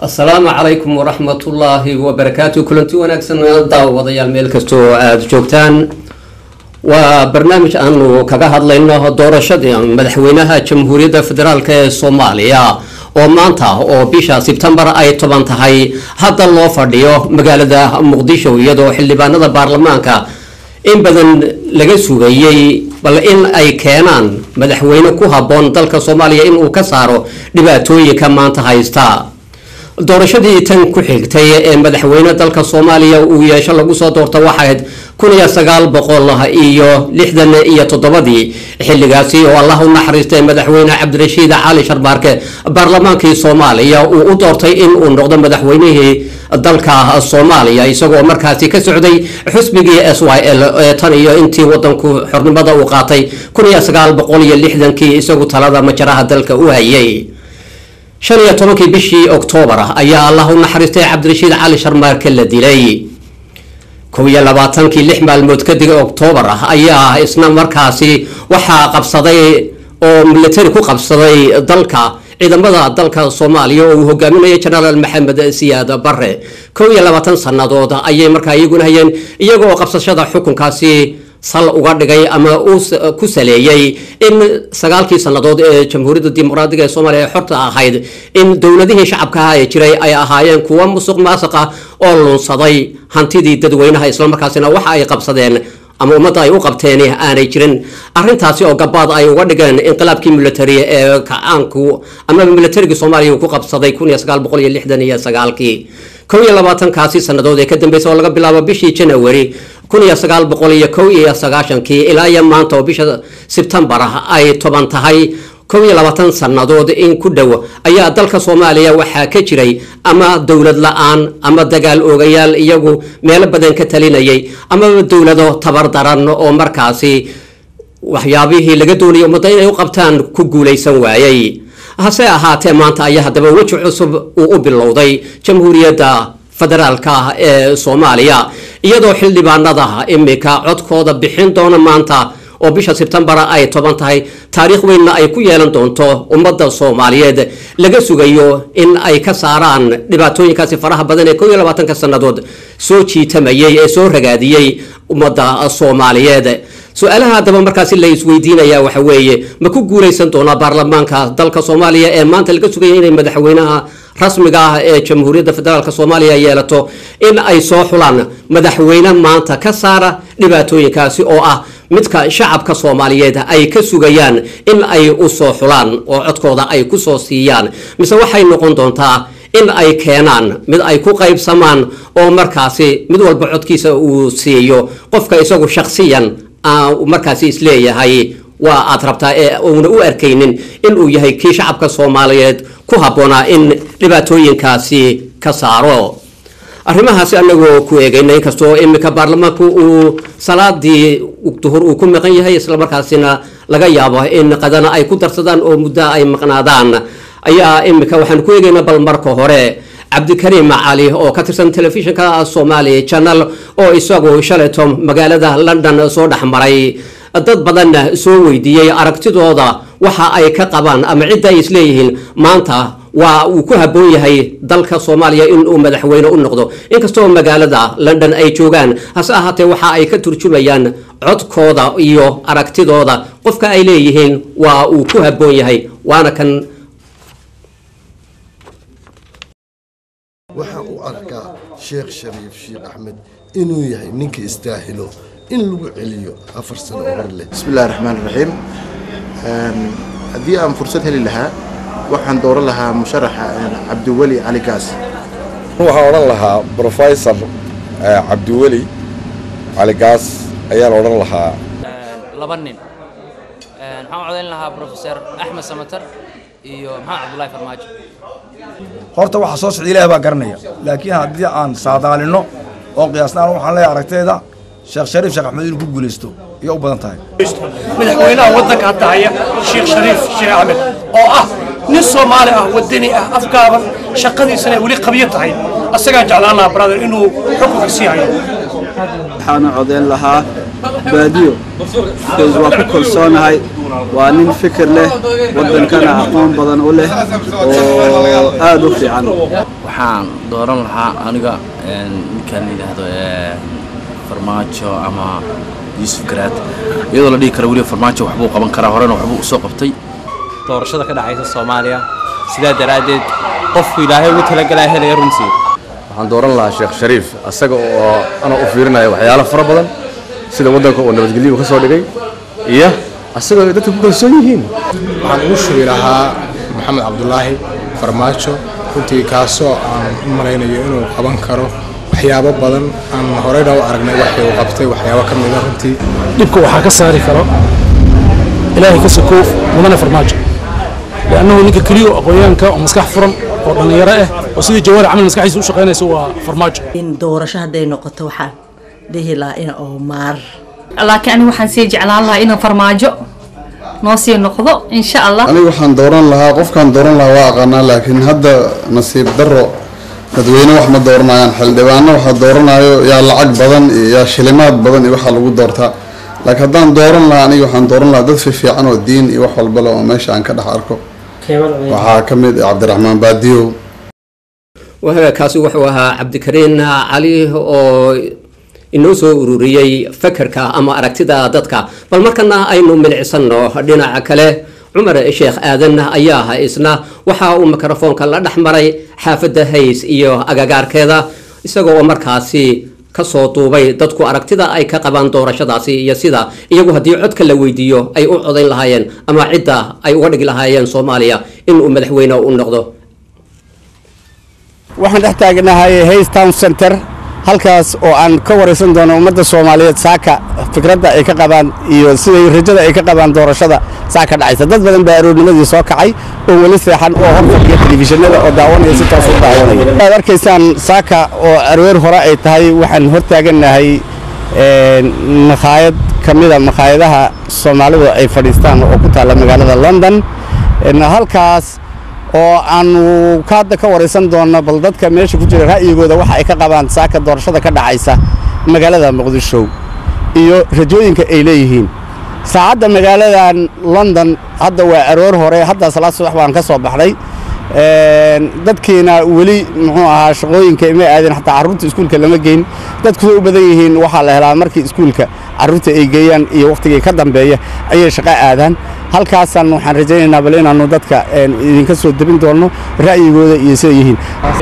asalaamu calaykum waraxmatullaahi wabarakaatu kulanti wanaagsan daawadayaal meel kasta oo aada joogtaan waa barnaamij aanu kaga hadlayno doorashadii madaxweynaha jamhuuriyadda federaalk ee soomaaliya oo maanta oo bisha sebtembar ay toban tahay hadda loo fadhiyo magaalada muqdisho iyadoo xildhibaanada baarlamaanka in badan laga sugayey bal in ay keenaan madaxweyne ku habboon dalka soomaaliya inuu ka saaro dhibaatooyinka maanta haysta doorashadii tan ku xigtay ee madaxweyne dalka soomaaliya uu yeesho lagu soo doorta waxayd kun iyo sagaal boqol iyo lixdan iyo toddobadii xilligaasi oo allah u naxariistay madaxweyne cabdirashiid cali sharbaarke baarlamaankii soomaaliya uu u doortay in uu noqdo madaxweynihii dalka soomaaliya isagoo markaasi ka socday xusbigii s y l ee tan iyo intii wadanku xornimada uu qaatay kun iyo sagaal boqol iyo lixdankii isagu talada majaraha dalka u hayay shan iyo tobankii bishii oktoobar ayaa allah u naxariistay cabdirashiid cali sharmaarke la dilay kow iyo labaatankii lix maalmood kadib oktoobar ayaa isna markaasi waxaa qabsaday oo militari ku qabsaday dalka ciidamada dalka soomaaliya oo uu hogaaminaya genaraal maxamed siyaad bare kow iyo labaatan sannadood ayay markaa iyaguna hayeen iyagoo qabsashada xukunkaasi sal uga dhigay ama uu ku saleeyey in sagaalkii sannadood ee jamhuuriyadda dimuqraadiga ee soomaaliya ee xorta ahayd in dowladihii shacabkaha ee jiray ay ahaayeen kuwa musuq maasuq ah oo lunsaday hantidii dadweynaha islamarkaasina waxa ay qabsadeen ama ummadda ay u qabteen aanay jirin arintaasi oo gabaad ay uga dhigeen inqilaabkii military ee kacaanku ama militarigii soomaaliya uu ku qabsaday kun iyo sagaal boqol iyo lixdan iyo sagaalkii kow iyo labaatankaasi sannadood ee ka dambeysay oo laga bilaabo bishii january kun iyo sagaal boqol iyo kow iyo sagaashankii ilaa iyo maanta oo bisha sebtembar ay toban tahay kow iyo labaatan sannadood in ku dhow ayaa dalka soomaaliya waxaa ka jiray ama dowlad la-aan ama dagaal oogayaal iyagu meelo badan ka talinayay amaba dowlado tabar daran oo markaasi waxyaabihii laga doonayay ummadda inay u qabtaan ku guulaysan waayay hase ahaatee maanta ayaa haddaba weji cusub uu u bilowday jamhuuriyadda federaalka ee soomaaliya iyadoo xildhibaanada imika codkooda bixin doona maanta oo bisha sebtembar ay toban tahay taariikh weynna ay ku yeelan doonto ummadda soomaaliyeed laga sugayo in ay ka saaraan dhibaatooyinkaasi faraha badan ee kow iyo labaatanka sannadood soo jiitamayay ee soo ragaadiyey ummadda soomaaliyeed su-aalaha haddaba markaasi la isweydiinaya waxa weeye ma ku guulaysan doonaa baarlamaanka dalka soomaaliya ee maanta laga sugaya inay madaxweynaha rasmiga ah ee jamhuuriyadda federaalk soomaaliya yeelato in ay soo xulaan madaxweyne maanta ka saara dhibaatooyinkaasi oo ah midka shacabka soomaaliyeed ay ka sugayaan in ay u soo xulaan oo codkooda ay ku soo siiyaan mise waxay noqon doontaa in ay keenaan mid ay ku qaybsamaan oo markaasi mid walba codkiisa uu siiyo qofka isagu shakhsiyan markaasi isleeyahay waa aad rabtaa ee uuna u arkaynin inuu yahay kii shacabka soomaaliyeed ku habboonaa in dhibaatooyinkaasi ka saaro arrimahaasi anagoo ku eegayna inkastoo imika baarlamaanku uu salaadii duhur uu ku maqan yahay islamarkaasina laga yaabo in qadana ay ku darsadaan oo muddo ay maqnaadaan ayaa imika waxaan ku eegaynaa bal marka hore cabdikariim cali oo ka tirsan telefishinka somali channel oo isagu shalayto magaalada london soo dhexmaray dad badanna soo weydiiyey aragtidooda waxa ay ka qabaan ama cidda ay isleeyihiin maanta waa uu ku habboon yahay dalka soomaaliya inuu madaxweyne u noqdo inkastoo magaalada london ay joogaan hase ahaatee waxa ay ka turjumayaan codkooda iyo aragtidooda qofka ay leeyihiin waa uu ku habboon yahay waana kan waxaan u arkaa sheekh shariif sheekh axmed inuu yahay ninka istaahilo in lagu celiyo afar sano oo hor leh bismi illahi raxmaan raxiim haddii aan fursad heli lahaa waxaan dooran lahaa musharaxa cabdiweli cali gaas waxaan odhan lahaa brofesor cabdiweli cali gaas ayaan odhan lahaa laba nin waxaan u codayn lahaa brofesor axmed samatar iyo maxamed cabdullaahi farmaajo horta waxa soo socda ilaah baa garanaya laakiin haddii aan saadaalino oo qiyaasnaan waxaan leeyahay aragtayda sheekh shariif sheekh axmed inuu ku guulaysto iyo u badan tahay madaxweynaha waddanka hadda haya sheekh shariif sheekh axmed oo ah nin soomaali ah wadani ah afgaaban shaqadiisana ay weli qabyo tahay asagaa jeclaan lahaa brother inuu xukunka sii hayo waxaana codeyn lahaa baadiyo bcause waa ku kalsoonahay waa nin fikir leh waddankana aqoon badan u leh oo aada u fiican waxaan dooran lahaa aniga ninkaan yidhaahdo farmaajo ama yuusuf garaad iyadoo la dhihi karo weliba farmaajo waxbuu qaban karaa horena waxbuu usoo qabtay doorashada ka dhacaysa soomaaliya sidaa daraaddeed qofku ilaahay ugu talagalaa helaya runtii waxaan dooran lahaa sheekh shariif asaga oo ana u fiirinaya waxyaalo fara badan sida waddanka oo nabadgelyo ka soo dhigay iyo asagoo ay dadka ku kalsoon yihiin waxaan ugu shubi lahaa maxamed cabdulaahi farmaajo runtii kaasoo aan u malaynayo inuu qaban karo waxyaabo badan aan horeyna u aragnay waxii uu qabtay waxyaabo ka mida runtii dhibka waxaa ka saari karo ilaahay ka sokoof mudane farmaajo liannahu ninka keliya oo aqoonyahanka oo maskax furan oo dhallinyaro ah oo sidii jawaari camal maskaxdiisa u shaqaynaysa waa farmaajo in doorasho hadday noqoto waxaan dhihi lahaa in oo maar laakiin aniga waxaan sii jeclaan lahaa inuu farmaajo noo sii noqdo insha allah aniga waxaan dooran lahaa qofkaan dooran lahaa waa aqaanaa laakiin hadda nasiib darro dadweyne wax ma dooranayaan xildhibaano waxaa dooranayo yaa lacag badan iyo yaa shilimaad badan iyo waxaa lagu doortaa laakiin haddaan dooran lahaa aniga waxaan dooran lahaa dad fiifiican oo diin iyo wax walba le oo meesha aan ka dhex arko waxaa ka mid ah cabdiraxmaan baadiyow kaasi wuxuu ahaa cabdikariin cali oo inoo soo ururiyey fakarka ama aragtida dadka bal markana aynu milicsano dhinaca kale cumar sheekh aadan ayaa isna waxa uu mikrofoonka la dhex maray xaafadda hays iyo agagaarkeeda isagoo oo markaasi kasoo duubay dadku aragtida ay ka qabaan doorashadaasi iyo sida iyagu haddii codka la weydiiyo ay u codayn lahaayeen ama cidda ay uga dhigi lahaayeen soomaaliya inuu madaxweyne u noqdo waxaan dhex taagnahay hays town center halkaas oo aan ka waraysan doono ummadda soomaaliyeed saaka fikradda ay ka qabaan iyo siday rajada ay ka qabaan doorashada saaka dhacaysa dad badan baa aroornimadii soo kacay oo weli seexan oo hor fadhiya telefishinada oo daawanaya si toos u daawanaya aad arkaysaan saaka oo aroor hore ay tahay waxaan hor taagannahay makhaayad ka mida makhaayadaha soomaalidu ay fadhiistaan oo ku taalla magaalada london halkaas oo aanu hadda ka waraysan doonno bal dadka meesha ku jira ra'yigooda waxa ay ka qabaan saaka doorashada ka dhacaysa magaalada muqdisho iyo rajooyinka ay leeyihiin saacadda magaaladan london hadda waa aroor hore hadda salaad subax baan ka soo baxnay dadkiina weli muxuu ahaa shaqooyinka ima aadin xataa carruurta iskuulka lama geyn dadku say u badan yihiin waxaa la helaa markii iskuulka carruurta ay geeyaan iyo wakhtigii ka dambeeya ayay shaqo aadaan halkaasaan waxaan rajaynaynaa bal inaannu dadka idinka soo debin doonno ra'yigooda iyo siday yihiin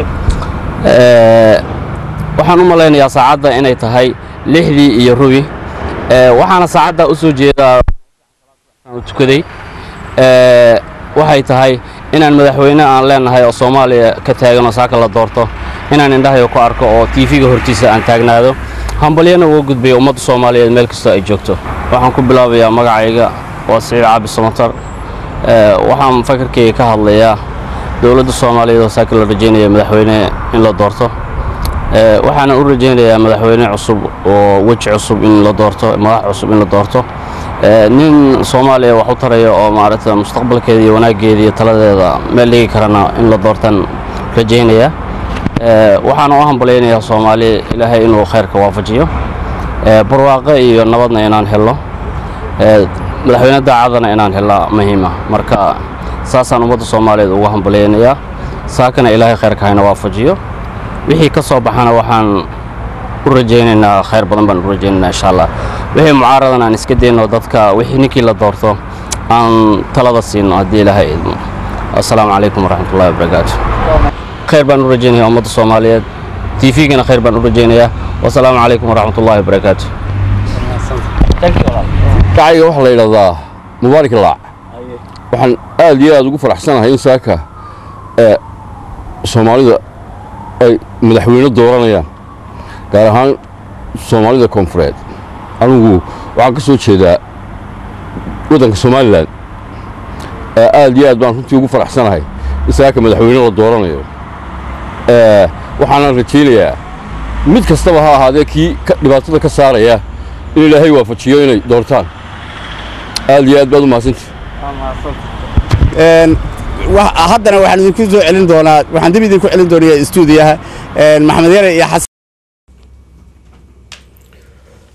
waxaan u malaynayaa saacadda inay tahay lixdii iyo rubi waxaana saacadda u soo jeedaa tukaday waxay tahay inaan madaxweyne aan leenahay oo soomaaliya ka taagan oo saaka la doorto inaan indhahayo ku arko oo tiifiga hortiisa aan taagnaado hambalyana uga gudbaya ummadda soomaaliyeed meel kastoo ay joogto waxaan ku bilaabayaa magacayga waa siciid caabi samatar waxaan fakarkayga ka hadlayaa dowladda soomaaliyeed oo saaka la rajaynaya madaxweyne in la doorto waxaana u rajaynayaa madaxweyne cusub oo weji cusub in la doorto madax cusub in la doorto nin soomaaliya wax u taraya oo maaragta mustaqbalkeeda iyo wanaaggeeda iyo taladeeda meel dhigi karana in la doortaan rajaynaya waxaana u hambalyaynayaa soomaaliya ilaahay inuu khayrka waafajiyo barwaaqo iyo nabadna inaan helno madaxweyne daacadana inaan helnaa muhiima marka saasaan ummadda soomaaliyeed uga hambalyaynayaa saakana ilaahay khayrka hayna waafajiyo wixii ka soo baxana waxaan u rajaynaynaa khayr badan baan u rajaynaynaa insha allah wixii mucaaradan aan iska dayno dadka wixii ninkii la doorto aan talada siino haddii ilaahay idmo assalaamu calaykum waraxmatullahi wabarakaatu khayr baan u rajaynayaa ummadda soomaaliyeed tvgana khayr baan u rajaynayaa wasalaamu calaykum waraxmatullahi wabarakaatu kacayga waxaa la yidhahdaa mubaarak laac waxaan aad iyo aad ugu faraxsanahay in saaka ee soomaalida ay madaxweyne dooranayaan gaar ahaan soomaalida koonfureed anigu waxaan ka soo jeedaa waddanka somalilan aad iyo aad baan runtii ugu faraxsanahay in saaka madaxweyne la dooranayo waxaana rajaynayaa mid kastaba ha ahaadee kii dhibaatada ka saaraya in ilaahay waafajiyo inay doortaan aad iyo aad baad u mahadsantii haddana waxaan idinku soo celin doonaa waxaan dib idinku celin doonayaa istuudiyaha maxamed yare iyo xasan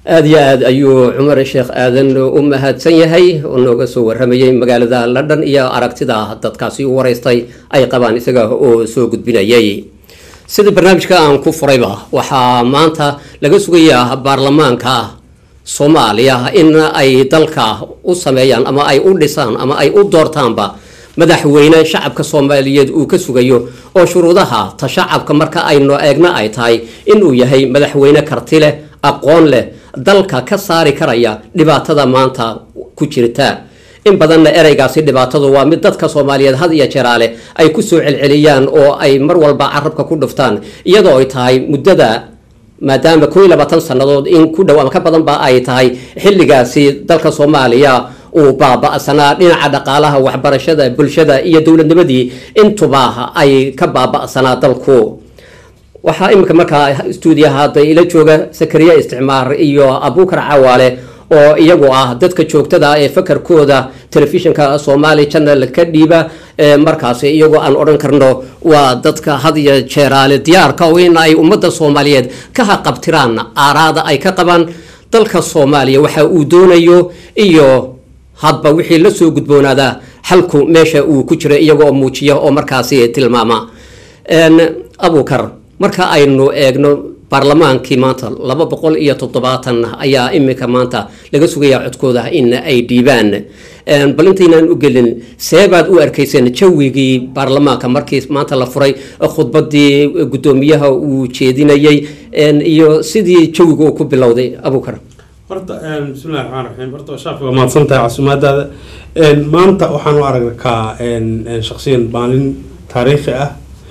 aada iyo aad ayuu cumar sheekh aadan u mahadsan yahay oo nooga soo waramayay magaalada london iyo aragtida dadkaasi u wareystay ay qabaan isaga oo soo gudbinayay sida barnaamijka aan ku furayba waxaa maanta laga sugayaa baarlamaanka soomaaliya in ay dalka u sameeyaan ama ay u dhisaan ama ay u doortaanba madaxweyne shacabka soomaaliyeed uu ka sugayo oo shuruudaha ta shacabka marka aynu eegna ay tahay inuu yahay madaxweyne karti leh aqoon leh dalka ka saari karaya dhibaatada maanta ku jirta in badanna ereygaasi dhibaatadu waa mid dadka soomaaliyeed had iyo jeraale ay ku soo celceliyaan oo ay mar walba carabka ku dhuftaan iyadoo ay tahay muddada maadaama koo iyo labaatan sannadood in ku dhow ama ka badan ba ay tahay xilligaasi dalka soomaaliya uu baaba'sanaa dhinaca dhaqaalaha waxbarashada bulshada iyo dowladnimadii intuba ay ka baaba'sanaa dalku waxaa iminka markaa stuudiyaha hadda ila jooga sakariya isticmaar iyo abuukar cawaale oo iyagu ah dadka joogtada ee fakarkooda telefishinka somaali channel ka dhiiba markaasi iyagoo aan odhan karno waa dadka had iyo jeeraale diyaarka oo in ay ummadda soomaaliyeed ka haqabtiraan aaraada ay ka qabaan dalka soomaaliya waxa uu doonayo iyo hadba wixii la soo gudboonaada xalku meesha uu ku jira iyagoo muujiya oo markaasi tilmaama abuukar marka aynu eegno baarlamaankii maanta laba boqol iyo toddobaatan ayaa iminka maanta laga sugayaa codkooda in ay dhiibaan bal intaynaan u gelin seebaad u arkayseen jawigii baarlamaanka markii maanta la furay khudbadii guddoomiyaha uu jeedinayay iyo sidii jawiga uu ku bilowday abuukar horta bismillahi raxmaan raxiim horta shaafi waa mahadsan tahay casuumaadaada maanta waxaan u arkaa shaksiyan maalin taariikhi ah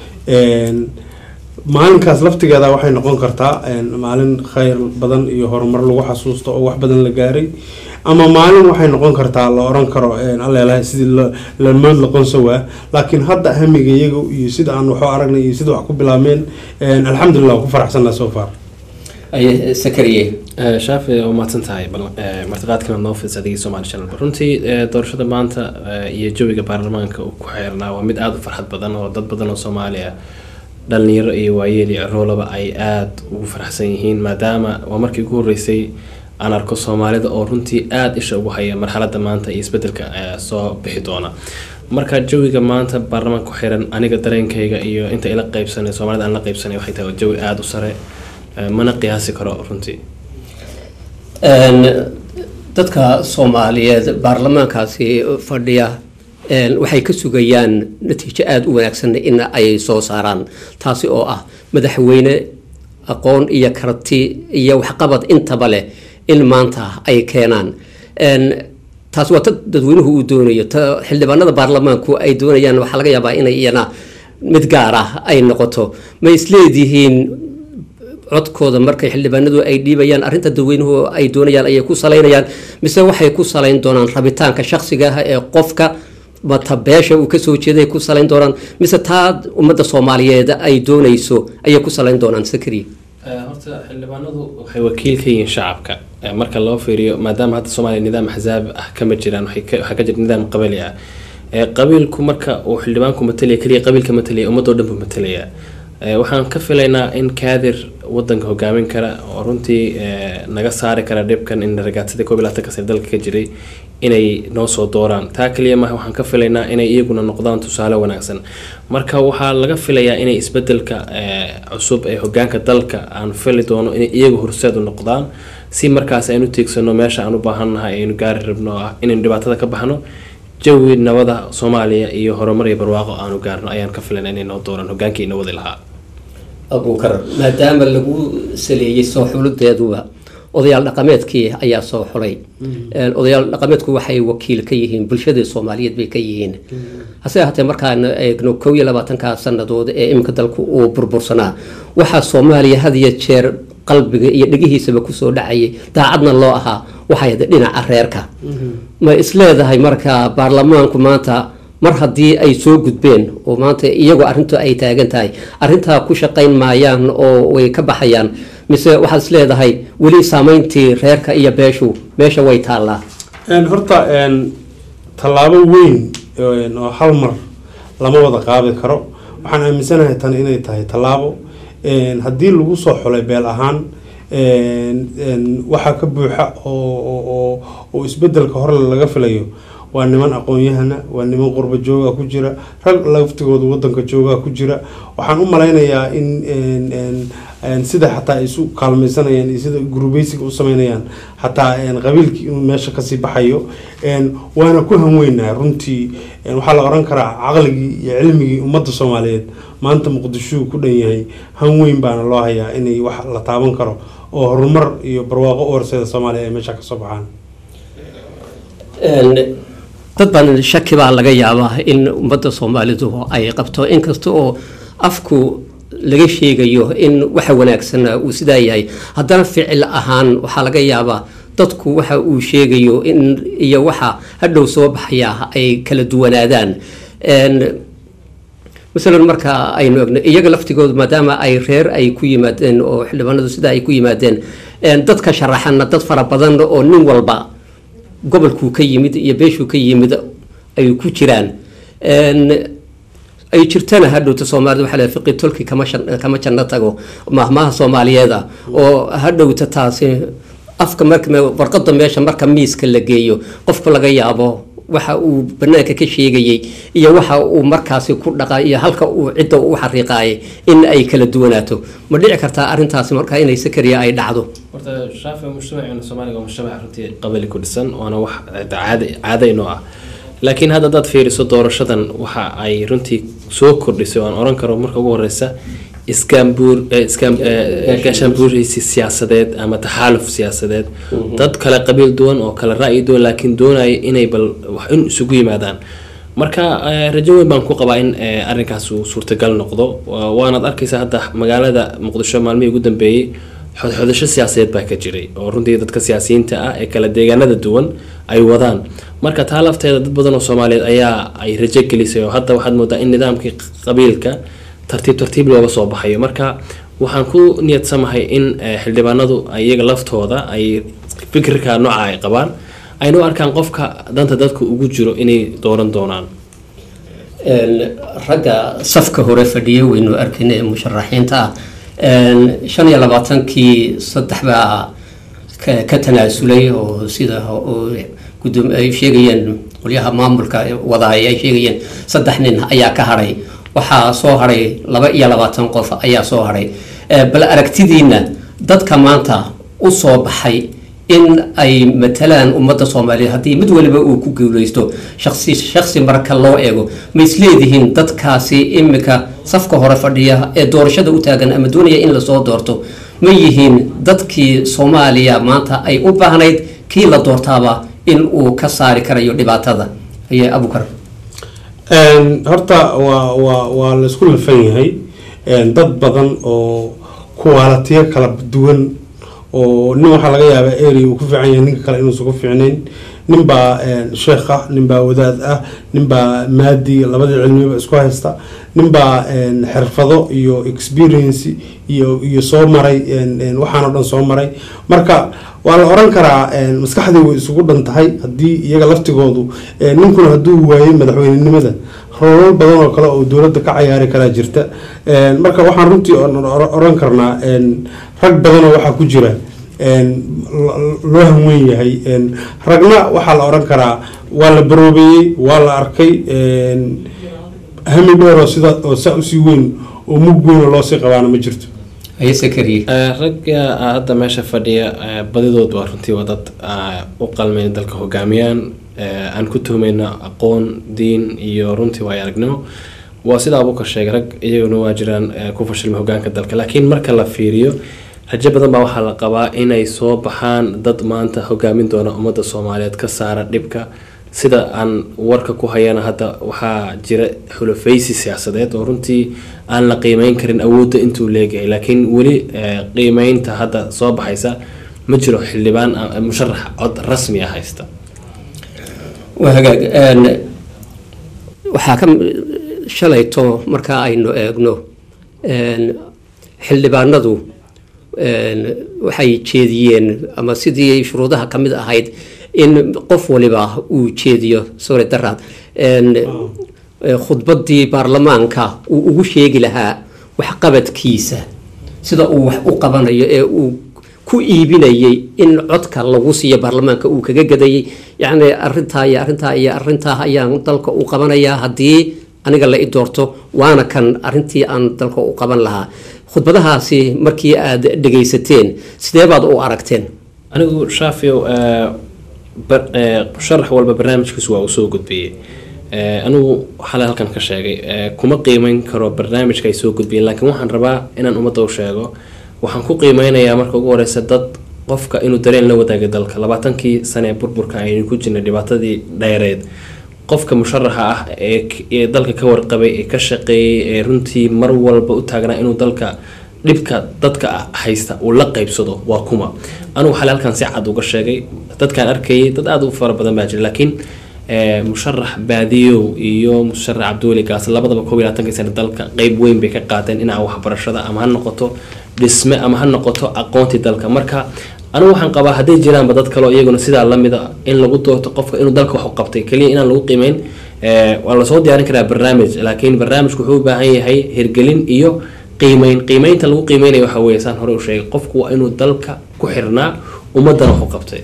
maalinkaas laftigeeda waxay noqon kartaa maalin khayr badan iyo horumar lagu xasuusto oo wax badan la gaaray ama maalin waxay noqon kartaa la oran karo alleelahay sidii lamood laqonsawaa laakiin hadda hamiga iyaga iyo sida aan waxu aragnay iyo sida wax ku bilaabmeen alxamdulilah ku faraxsanaa so far sakariye shaafi waa mahadsan tahay martiqaadkana noo fidis adigii somali channel runtii doorashada maanta iyo jawiga baarlamaanka uu ku xeernaa waa mid aada u farxad badan oo dad badan oo soomaali ah dhalinyaro iyo waayeel iyo ciroolaba ay aada ugu faraxsan yihiin maadaama waa markii ugu horreysay aan arko soomaalida oo runtii aada isha ugu haya marxaladda maanta iyo isbedelka soo bixi doona marka jawiga maanta baarlamaanka ku xiran aniga dareenkayga iyo inta ila qaybsanay soomaalida aan la qaybsanay waxay tahay jawi aada u sare mana qiyaasi karo runtii dadka soomaaliyeed baarlamaankaasi fadhiya waxay ka sugayaan natiijo aada u wanaagsan in ay soo saaraan taasi oo ah madaxweyne aqoon iyo karti iyo waxqabad intaba leh in maanta ay keenaan taasi waa ta dadweynuhu uu doonayo ta xildhibaanada baarlamaanku ay doonayaan waxaa laga yaabaa inay iyana mid gaar ah ay noqoto ma isleedihiin codkooda markay xildhibaanadu ay dhiibayaan arrinta dadweynuhu ay doonayaan ayay ku salaynayaan mise waxay ku salayn doonaan rabitaanka shakhsiga ah ee qofka mata beesha uu kasoo jeeday ku salayn doonaan mise taa ummadda soomaaliyeed ay doonayso ayay ku salayn doonaan sakri horta xildhibaanadu waxay wakiil ka yihiin shacabka marka loo fiiriyo maadaama hadda soomaaliya nidaam axsaab ah kama jiraan waxaa ka jira nidaam qabali ah qabiilku marka uu xildhibaanku matalaya keliya qabiilka matalaya ummadoo dhan buu matalaya waxaan ka filaynaa in kaadir wadanka hogaamin kara oo runtii naga saari kara dhibkan in ragaadsadii koob iyo labaatanka sane dalka ka jiray inay noo soo dooraan taa kaliya maaha waxaan ka filaynaa inay iyaguna noqdaan tusaale wanaagsan marka waxaa laga filayaa inay isbedelka cusub ee hogaanka dalka aan fili doono inay iyagu horseed u noqdaan si markaas aynu tiigsano meesha aan u baahannahay aynu gaari rabno ah inaynu dhibaatada ka baxno jawi nabada soomaaliya iyo horumar iyo barwaaqo aanu gaarno ayaan ka filaynaa inay noo dooraan hogaankii ina wadi lahaa abuukar maadaama lagu saleeyey soo xuludeeduba odayaal dhaqameedkii ayaa soo xulay odayaal dhaqameedku waxay wakiil ka yihiin bulshadii soomaaliyeed bay ka yihiin hase ahaatee markaan eegno kow iyo labaatanka sannadood ee iminka dalku uu burbursanaa waxaa soomaaliya had iyo jeer qalbiga iyo dhegihiisaba kusoo dhacayay daacadna loo ahaa waxay dhinaca reerka ma isleedahay marka baarlamaanku maanta mar haddii ay soo gudbeen oo maanta iyagoo arrintu ay taagan tahay arrintaa ku shaqayn maayaan oo way ka baxayaan mise waxaad is leedahay weli saameyntii reerka iyo beeshu meesha way taallaa horta tallaabo weyn oo hal mar lama wada qaadi karo waxaan aaminsanahay tan inay tahay tallaabo haddii lagu soo xulay beel ahaan een, een, waxaa ka buuxa oo oo- oo oo isbedelka hore laga filayo waa niman aqoon-yahana waa niman qurba jooga ku jira rag laftigooda wadanka jooga ku jira waxaan u malaynayaa in een, een, een, sida xataa ay isu kaalmaysanayaan iyo sida gurubeysiga u sameynayaan xataa een, qabiilkii inuu meesha kasii baxayo een, waana ku hanweynaa runtii een, waxaa la oran karaa caqligii iyo cilmigii ummadda soomaaliyeed maanta muqdisho ku dhan yahay hanweyn baana loo hayaa inay wax la taaban karo oo horumar iyo barwaaqo u horseeda soomaaliya ay meesha kasoo baxaan Een, dad badan shaki baa laga yaabaa in ummadda soomaalidu ay qabto inkasta oo afku laga sheegayo in waxa wanaagsan uu sidaa yahay haddana ficil ahaan waxaa laga yaabaa dadku waxa uu sheegayo in iyo waxa hadhow soo baxaya ay kala duwanaadaan Een, masalan marka aynu egno iyaga laftigooda maadaama ay reer ay ku yimaadeen oo xildhibaanadu sidaa ay ku yimaadeen een, dadka sharaxana dad fara badan oo nin walba gobolkuu ka yimid iyo beeshuu ka yimid ay ku jiraan Een, ay jirtana hadhowta soomaalida waxaa leedahay fiqi tolki kama shan- kama janno tago mahmaha soomaaliyeeda oo hadhowta taasi afka marka me- warqada meesha marka miiska la geeyo qofku laga yaabo waxa uu banaanka ka sheegayey iyo waxa uu markaasi ku dhaqa iyo halka uu cidda u xariiqaayay in ay kala duwanaato ma dhici kartaa arrintaasi marka inay sakariya ay dhacdo horta shaafi mujtamaceena soomaaliga waa mujtamac runtii qabali ku dhisan waana wax caada caada inoo ah laakiin hadda haddaad fiiriso doorashadan waxa ay runtii soo kordhisay oo aan oran karo marka ugu horeysa iskaambuur eh, iskaam- eh, gaashaanbuuraysi siyaasadeed ama taxaaluf siyaasadeed dad kale qabiil duwan oo kale ra'yi duwan laakiin doonaya inay bal wax in isugu yimaadaan marka eh, rajo weyn baan ku qabaa in eh, arrinkaas uu suurtagal noqdo Wa- waanaad arkaysaa hadda magaalada muqdisho maalmihii ugu dambeeyey xodxodasho siyaasadeed baa ka jiray oo runtii dadka siyaasiyiinta ah ee kala deegaanada duwan ay wadaan marka taa lafteeda dad badan oo soomaaliyeed ayaa ay rajo gelisay oo hadda waxaad moodaa in nidaamkii qabiilka tartiib tartiib looga soo baxayo marka waxaan ku niyadsamahay in eh, xildhibaanadu ay iyaga laftooda ay fikirka nooca ay qabaan ayna u arkaan qofka danta dadka ugu jiro inay dooran doonaan Een, ragga safka hore fadhiya waynu arkayna ee musharaxiinta ah Een, shan iyo labaatankii saddex baa ka ka tanaasulay oo sida oo guddoom ay sheegayeen qolyaha maamulka wadaaya ay sheegayeen saddex nin ayaa ka hadhay waxaa soo hadhay laba iyo labaatan qof ayaa soo hadhay Ee, bal aragtidiina dadka maanta u soo baxay in ay matalaan ummadda soomaaliyeed haddii mid waliba uu ku guuleysto shaksi shaksi marka loo eego ma isleedihiin dadkaasi imika safka hore fadhiya ee doorashada u taagan ama doonaya in lasoo doorto ma yihiin dadkii soomaaliya maanta ay u baahnayd kii la doortaaba in uu ka saari karayo dhibaatada aye abukar Een, horta waa waa waa la isku lafan yahay Een, dad badan oo kuwaalatiyo kala duwan oo nin waxaa laga yaabaa area uu ku fiican yahay ninka kale inuusan ku fiicnayn ninbaa een, sheekh ah ninbaa wadaad ah ninbaa maadi labadii cilmiba isku haysta ninbaa een, xirfado iyo experience iyo iyo soo maray een, een, waxaan oo dhan soo maray marka waa la oran karaa een, maskaxdii way isugu dhan tahay haddii iyaga laftigoodu een, ninkuna hadduu waayey madaxweynenimada rolal badan oo kale oo dowladda ka cayaari karaa jirta Een, marka waxaan runtii oran- oran oran karnaa een, rag badanoo waxaa ku jira een, lo- loo hanweyn yahay een, ragna waxaa la oran karaa waa la baroobeeyey waa la arkay een, hami dheer oo sida oo saa usii weyn oo mug weyn oo loosii qabaana ma jirto ragga hadda meesha fadhiya eh, badidood waa runtii waa dad ah, u qalmayn dalka hogaamiyaan eh, aan ku tuhmayno aqoon diin iyo runtii waayo aragnimo waa sida abuukar sheegay rag iyaguna waa jiraan eh, ku fashilmay hogaanka dalka laakiin marka la fiiriyo rajo badan baa waxaa la qabaa inay soo baxaan dad maanta hogaamin doona ummadda soomaaliyeed ka saara dhibka sida aan warka ku hayana hadda waxaa jira xulafaysi siyaasadeed oo runtii aan la qiimeyn karin awoodda intuu leegahay laakiin weli eh, qiimeynta hadda soo baxaysa ma jiro xildhibaan ah, musharax cod rasmi ah haysta waa hagaag Een, waxaa ka shalayto marka aynu eegno een, xildhibaanadu een, waxay jeediyeen ama sidii shuruudaha ka mid ahayd in qof waliba uu jeediyo sorry daraad een, eh, khudbaddii baarlamaanka uu ugu sheegi lahaa waxqabadkiisa sida uu wax u qabanayo ee uu ku iibinayay in codka lagu siiyo baarlamaanka uu kaga gadayay yacni arintaa iyo arintaa iyo arintaa ayaan dalka u qabanayaa haddii aniga la i doorto waana kan arintii aan dalka u qaban lahaa khudbadahaasi markii aad dhegaysateen sidee baad u aragteen anigu shaafiyow eh, bar- eh, sharax walba barnaamijkiisu waa uu soo gudbiyey Eh, anigu xale halkan ka sheegay eh, kuma qiimeyn karo barnaamijka ay soo gudbiyeen laakiin waxaan rabaa inaan ummadda u sheego waxaan ku qiimeynayaa marka ugu horeysa dad qofka inuu dareen la wadaagay dalka labaatankii sane ee burburka aynu ku jirnay dhibaatadii dheereed qofka musharaxa ah ee k- ee dalka ka warqabay ee ka shaqeeyay ee runtii mar walba u taagnaa inuu dalka dhibka dadka ah haysta uu la qaybsado waa kuma anugu xale halkan si cad uga sheegay dadkaan arkayay dad aada u fara badan baa jira laakiin eh, musharax baadiyow iyo musharax cabdiweli gaas labadaba koob iyo labaatankii sane dalka qeyb weyn bay ka qaateen dhinaca waxbarashada ama ha noqoto dhisme ama ha noqoto aqoontii dalka marka anigu waxaan qabaa hadday jiraanba dad kaleo iyaguna sidaa lamida in lagu doorto qofka inuu dalka wax u qabtay keliya inaan lagu qiimeyn eh, waa lasoo diyaarin karaa barnaamij laakiin barnaamijku wuxuu u baahan yahay hirgelin iyo qiimeyn qiimeynta lagu qiimeynayo waxa weeye saan hore u sheegay qofku waa inuu dalka ku xirnaa ummadana wax u qabtay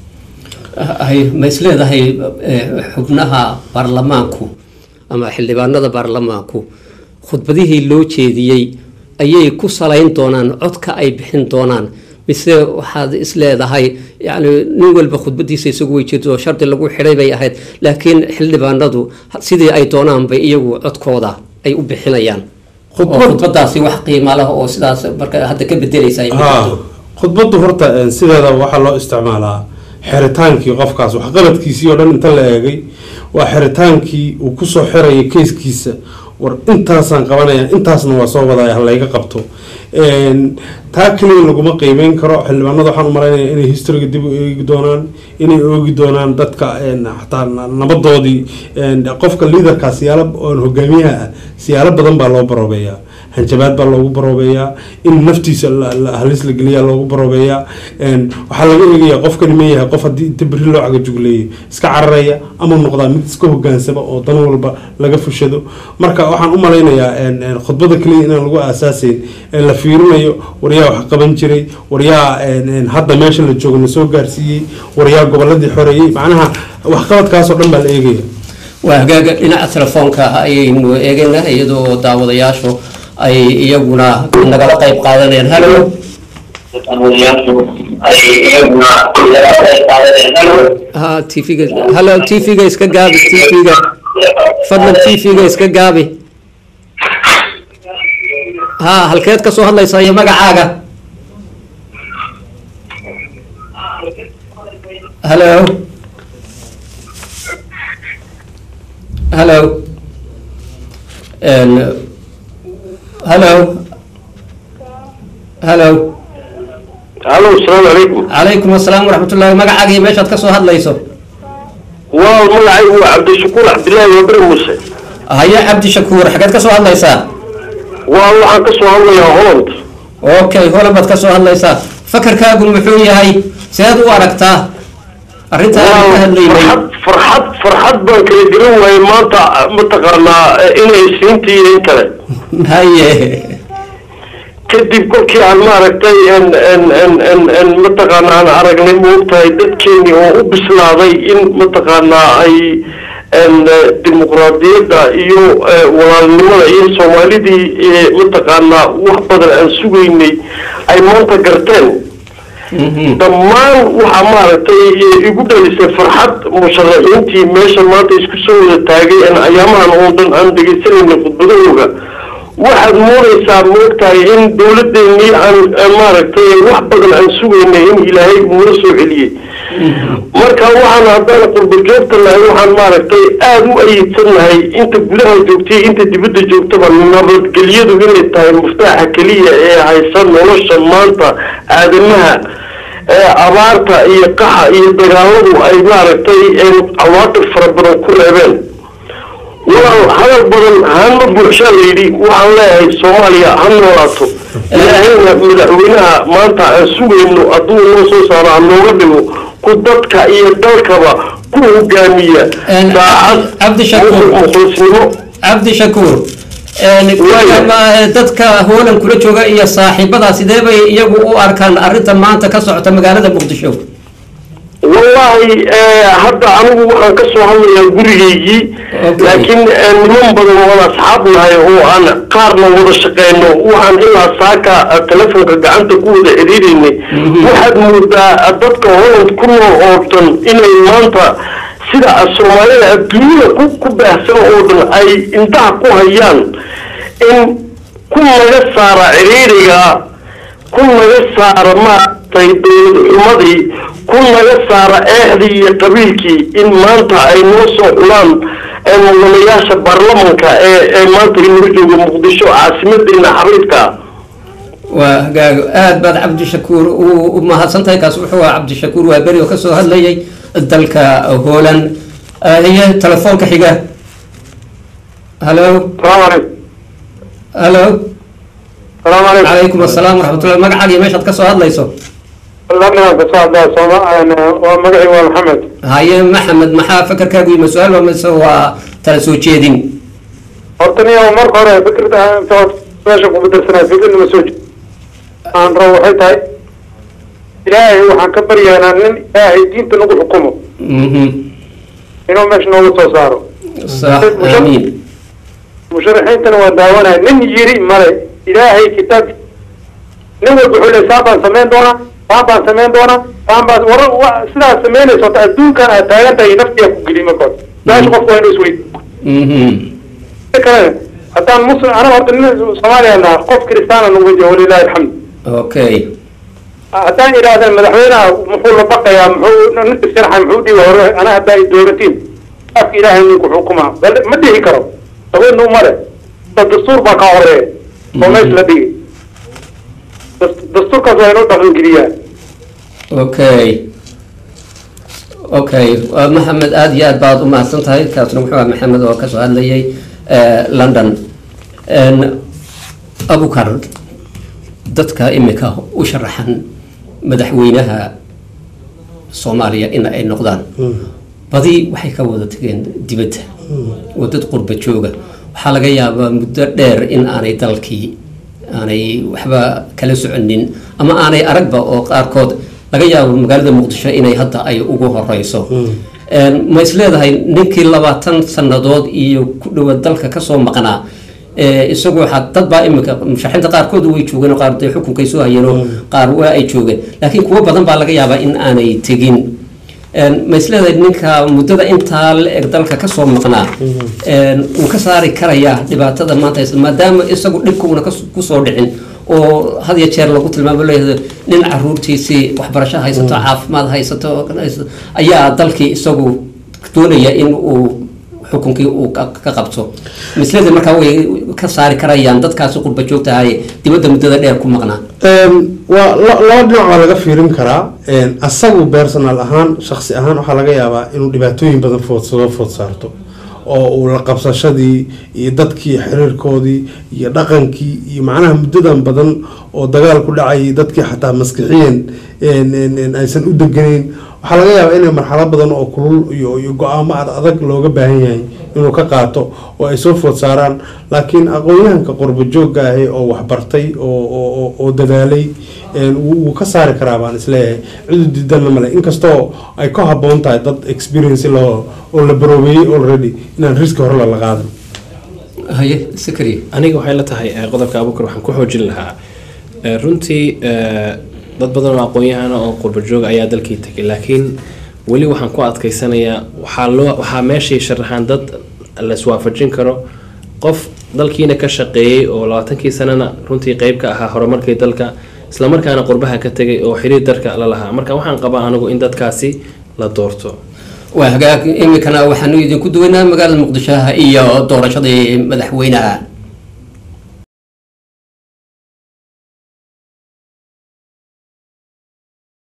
hay ma is leedahay eh, xubnaha baarlamaanku ama xildhibaanada baarlamaanku khudbadihii loo jeediyey ayay ku salayn doonaan codka ay bixin doonaan mise waxaad is leedahay yani nin walba khudbadiisa isagu way jirto oo shardi lagu xidhay bay ahayd laakiin xildhibaanadu sidii ay doonaan bay iyagu codkooda ay u bixinayaan oo khudbadaasi wax qiima leh oo sidaas marka hadda ka bedelaysa ay ku haa jirto. khudbaddu horta eh, sideeda waxaa loo isticmaalaa xeritaankii qofkaas waxqabadkiisii oo dhan inta la eegay waa xeritaankii uu kusoo xirayay keyskiisa war intaasaan qabanaya intaasna waa soo wadaya ha layga qabto Een, taa keliya laguma qiimeyn karo xildhibaanada waxaan u malaynayaa inay historiga dib u eegi doonaan inay oogi doonaan dadka een, xataa na- nabadoodii een, qofka liidarkaa siyaalo oon hogaamiyaha ah siyaalo badan baa loo baroobeeyaa hanjabaad baa loogu baroobeeyaa in naftiisa la- la- halis la geliyaa loogu baroobeeyaa Een, waxaa laga eegayaa qofkani ma yahay qof haddii inta beri loo cagajugleeyay iska cararaya ama noqdaa mid iska hogaansama oo dan walba laga fushado marka waxaan u malaynayaa een, een, khudbada keliya inaan lagu aasaaseyn ee la fiirinayo waryaa wax qaban jiray waryaa een, een, hadda meesha la joogo na soo gaarsiiyey waryaa goboladii xoreeyey macnaha waxqabadkaasoo dhan baa la eegaya waa hagaaga dhinaca telefoonka ayaynu eegaynaa iyadoo daawadayaashu ay iyaguna nagala qayb qaadanayaan halo ha tvga halo tvga iska gaabi tvga fadlan tvga iska gaabi ha halkeed ka soo hadlaysaa iyo magacaaga halo halo And, halo halo halo asalaamu calaykum calaykum asalaam waraxmatullaahi magacaaga iyo meeshaad ka soo hadlayso waa magacaygu waa cabdishakuur cabdilaahi wabere muuse haye cabdi shakuur xageed ka soo hadlaysaa waa waxaan ka soo hadlayaa holland okay holan baad ka soo hadlaysaa fakarkaagu muxuu yahay seed u aragtaa arrinta aan ka hadlaynay farxad farxad baan kala garan waayey maanta mataqaanaa inay siintii iyo in kale haye kadib kolkii aan maaragtay n n n n n mataqaanaa aan aragnay moogtahay dadkeeni oo u bislaaday in mataqaanaa ay n dimuqraadiyadda iyo eh, walaalnimada iyo soomaalidii eh, mataqaanaa wax badan aan sugaynay ay maanta garteen dhammaan waxaa maaragtay eh, igu dhalisay farxad musharaxiintii meesha maanta isku soo wada taagay aan ayaamahan oo dhan aan dhegaysanayna khudbadahooga waxaad moodaysaa moogtahay in dowladdeennii aan aan maaragtay wax badan aan sugaynay in ilaahay uuna soo celiyey marka waxaan haddaan qurba joogta nahay waxaan maaragtay aada u ayidsanahay inta gudaha joogtay inta dibadda joogtaba nabadgelyadu inay tahay muftaaxa keliya ee haysa nolosha maanta aadamaha ee abaarta iyo qaxa iyo dagaaladu ay maaragtay cawaatir fara badan ku reebeen walaal hadal badan hama buuxshaa la yidhi waxaan leeyahay soomaaliya ha noolaato ilaahayna madaxweynaha maanta aan sugayno hadduu noo soo saaro ha nooga dhigo ku dadka iyo dalkaba ku hogaamiya daacad cabdi shakuur mukhlisnimo cabdi shakuur ma- dadka hoolan kula jooga iyo saaxiibada sidee bay iyagu u arkaan arrinta maanta ka socota magaalada muqdisho wallahi eh, hadda anigu waxaan ka soo hadlayaa gurigaygii laakiin eh, niman badan wada asxaab nahay oo aan qaarna wada shaqeyno waxaan ilaa saaka eh, telefonka gacanta ku wada xiriireynay waxaad moodaa eh, dadka holland ku nool oo dhan inay maanta sida soomaalida adduunyada ku ku baahsan oo dhan ay intaha ku hayaan in ku naga saara ciriiriga ku naga saara maaragtay dowlad xumadii ku naga saara eexdii iyo qabiilkii in maanta ay noo soo xulaan ee mudanayaasha baarlamanka ee ee maanta inaga jooga muqdisho caasimadeena xariirka waa hagaago aad baad cabdishakuur u u mahadsantahay kaas wuxuu ahaa cabdishakuur waa beri oo kasoo hadlayay dalka hoolan hiye telefoonka xiga halo halo calaykum asalaam waraxmatullah magacaaga iyo meeshaad kasoo hadlayso waa magacii waa maxamed haye maxamed maxaa fakarkaagu yima su-aal waa mise waa tala soo jeedin horta niyo marka hore fikirda inta meesha ku bedelsanaa fikirda ma soo jeed aan rabo waxay tahay ilaahay waxaan ka baryaynaa nin ilaahay diinta nagu xukumo inuu meesha nooga soo saaro sax aamiin musharaxiintana waa daawanaya nin yiri male ilaahay kitaab nin walba wuxuu leeyahay saan baan samayn doonaa saan baan samayn doonaa saan baan war wa- sidaas samaynayso horta adduunkan aad taagan tahay naftiyaa ku geli marka hore meesha qofku waa inuu isweydiiyo kale haddaan muslim anaga horta nin soomaaliya naha qof kiristaana nagu jiro walilahi alxamdu okay haddaan idhaahdeen madaxweynaha muxuu la baqayaa muxuu nin isirxa muxuu dhihi hore ana haddaa i dooratiin afka ilaahay ninku xukumaa bal ma dhihi karo awoodna umale da dastuur baa kaa horeeya oo meesha la dhigi Das- dastuurkaas waa inuu dhaqangeliyaa okay okay waa maxamed aada iyo aad baad u mahadsan tahay kaasna wuxuu ahaa maxamed oo kasoo hadlayay eh, london En, abukar dadka imika u sharaxan madaxweynaha soomaaliya in ay noqdaan badi waxay ka wada tageen dibadda oo dad qurba jooga waxaa laga yaabaa muddo dheer in aanay dalkii aanay waxba kala soconin ama aanay aragba oo qaarkood laga yaabo magaalada muqdisho inay hadda ay ugu horeyso En, ma is leedahay ninkii labaatan sannadood iyo ku dhowaad dalka kasoo maqnaa ee, isagu waxaa dad baa imika musharaxiinta qaarkood way joogeen oo qaar dee xukunkay soo hayeen oo qaar waa ay joogeen laakiin kuwo badan baa laga yaabaa in aanay tegin En, ma is leedahay ninka muddada intaa la eg dalka kasoo maqnaa En, wuu ka saari karayaa dhibaatada maanta haysta maadaama isagu dhibkuuna kas- kusoo dhicin oo had iyo jeer lagu tilmaamo leeyahay nin caruurtiisii waxbarasho haysato caafimaad haysato oo kale haysato, ayaa dalkii isagu doonaya in uu xukunkii uu ka ka qabto misleda markaa way ka saari karayaan dadkaasi qurba joogtahay dibadda muddada dheer ku maqnaa Een, waa la- laba dhinac waa laga fiirin karaa Een, asagu personal ahaan shaksi ahaan waxaa laga yaabaa inuu dhibaatooyin badan food soo food saarto oo uu la qabsashadii iyo dadkii xiriirkoodii iyo dhaqankii iyo macnaha muddadan badan oo dagaal ku dhacayay dadkii xataa maskixiyan een, een, een, aysan u deganeyn waxaa laga yaabaa inay marxalad badan oo kulul iyo iyo go-aamo ad adag looga baahan yahay inuu ka qaato oo ay soo food saaraan laakiin aqoon-yahanka qurbo joogga ahi oo waxbartay oo oo- oo- oo dadaalay een, wuu wuu ka saari karaa baan isleeyahay cidu diidanna male inkastoo ay ka habboon tahay dad experience loo oo la baroobeeyey already inaan riski hore lala qaadan haye sakri aniga waxay la tahay eh, qodobka abukar waxaan ku xoojin lahaa Eh, runtii eh, dad badan oo aqoon-yahana oo qurba joog ayaa dalkii tegay laakiin weli waxaan ku adkaysanayaa waxaa loo waxaa meeshay sharaxaan dad la iswaafajin karo qof dalkiina ka shaqeeyey oo labaatankii sanana runtii qeyb ka ahaa horumarkii dalka islamarkaana qurbaha ka tegay oo xiriir darka la lahaa marka waxaan qabaa anigu in dadkaasi la doorto waa hagaag imikana waxaanu idinku duwaynaa magaalada muqdisho iyo doorashadii madaxweynaha